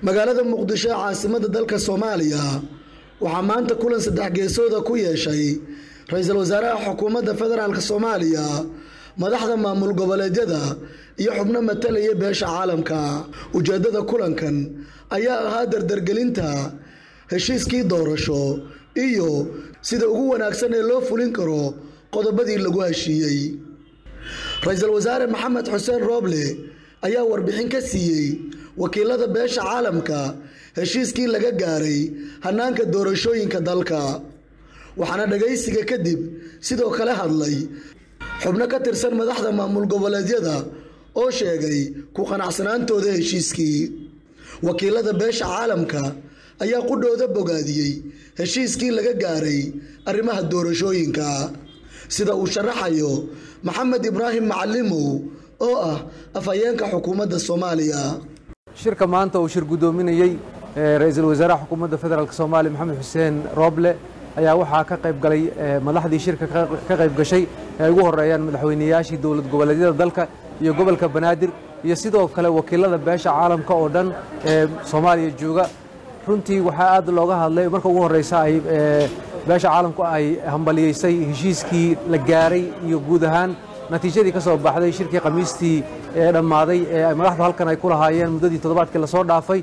magaalada muqdisho ee caasimada dalka soomaaliya waxaa maanta kulan saddex geesooda ku yeeshay ra-iisul wasaaraha xukuumadda federaalk soomaaliya madaxda maamul goboleedyada iyo xubno matalaya beesha caalamka ujeeddada kulankan ayaa ahaa dardargelinta heshiiskii doorasho iyo sida ugu wanaagsan ee loo fulin karo qodobadii lagu heshiiyey ra-iisul wasaare maxamed xuseen rooble ayaa warbixin ka siiyey wakiilada beesha caalamka heshiiskii laga gaaray hannaanka doorashooyinka dalka waxaana dhagaysiga kadib sidoo kale hadlay xubno ka tirsan madaxda maamul goboleedyada oo sheegay ku qanacsanaantooda heshiiskii wakiilada beesha caalamka ayaa qudhooda bogaadiyey heshiiskii laga gaaray arrimaha doorashooyinka sida uu sharaxayo maxamed ibraahim macalimow oo ah afhayeenka xukuumadda soomaaliya shirka maanta uu shir guddoominayey ra-iisul wasaaraha xukuumadda federaalk soomaaliya maxamed xuseen rooble ayaa waxaa ka qayb galay madaxdii shirka ka qayb gashay ay ugu horeeyaan madaxweyneyaashii dowlad goboleedyada dalka iyo gobolka banaadir iyo sidoo kale wakiilada beesha caalamka oo dhan ee soomaaliya jooga runtii waxaa aad looga hadlay marka ugu horeysa ay beesha caalamku ay hambaliyeysay heshiiskii la gaaray iyo guud ahaan natiijadii ka soo baxday shirkii khamiistii ee dhammaaday ee madaxdu halkan ay ku lahaayeen muddadii toddobaadkii lasoo dhaafay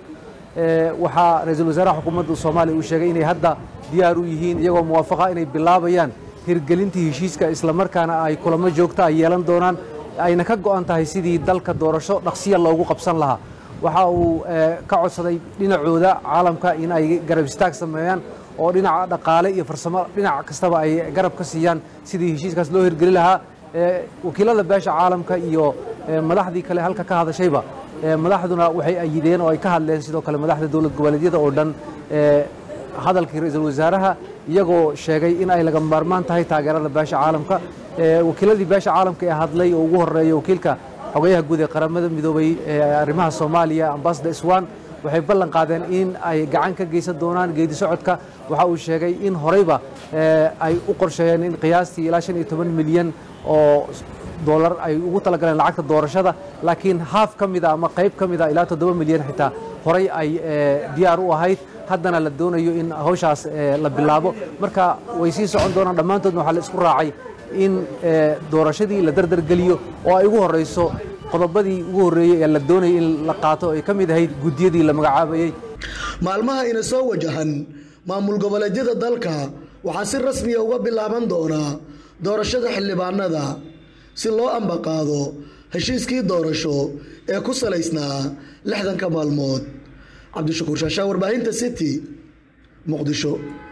waxaa ra-iisul wasaaraha xukuumadda soomaaliya uu sheegay inay hadda diyaar u yihiin iyagoo muwaafaqa inay bilaabayaan hirgelintii heshiiska islamarkaana ay kulamo joogta ay yeelan doonaan ayna ka go'an tahay sidii dalka doorasho dhaqsiya loogu qabsan lahaa waxa uu ka codsaday dhinacooda caalamka in ay garab istaag sameeyaan oo dhinaca dhaqaale iyo farsamo dhinac kastaba ay garab ka siiyaan sidii heshiiskaas loo hirgeli lahaa wakiilada beesha caalamka iyo madaxdii kale halka ka hadashayba madaxduna waxay ayideen oo ay ka hadleen sidoo kale madaxda dowlad goboleedyada oo dhan hadalkii ra-iisul wasaaraha iyagoo sheegay in ay laga maarmaan tahay taageerada beesha caalamka wakiiladii beesha caalamka ee hadlay oo ugu horeeya wakiilka xogayaha guud ee qaramada midoobay ee arrimaha soomaaliya ambassador iswan waxay ballan qaadeen in ay gacan ka geysan doonaan geedi socodka waxa uu sheegay in horeyba ay u qorsheeyeen in qiyaastii ilaa shan iyo toban milyan oo dolar ay ugu talagaleen lacagta doorashada laakiin haaf ka mida ama qayb ka mida ilaa toddoba milyan xitaa horey ay diyaar u ahayd haddana la doonayo in hawshaas la bilaabo marka way sii socon doonaan dhammaantoodna waxaa la isku raacay in doorashadii la dardargeliyo oo ay ugu horeyso qodobadii ugu horreeyey ee la doonayay in la qaato ay ka mid ahayd guddiyadii la magacaabayey maalmaha ina soo wajahan maamul goboleedyada dalka waxaa si rasmiya uga bilaaban doonaa doorashada xildhibaanada si loo ambaqaado heshiiskii doorasho ee ku salaysnaa lixdanka maalmood cabdishakuur shaashaa warbaahinta city muqdisho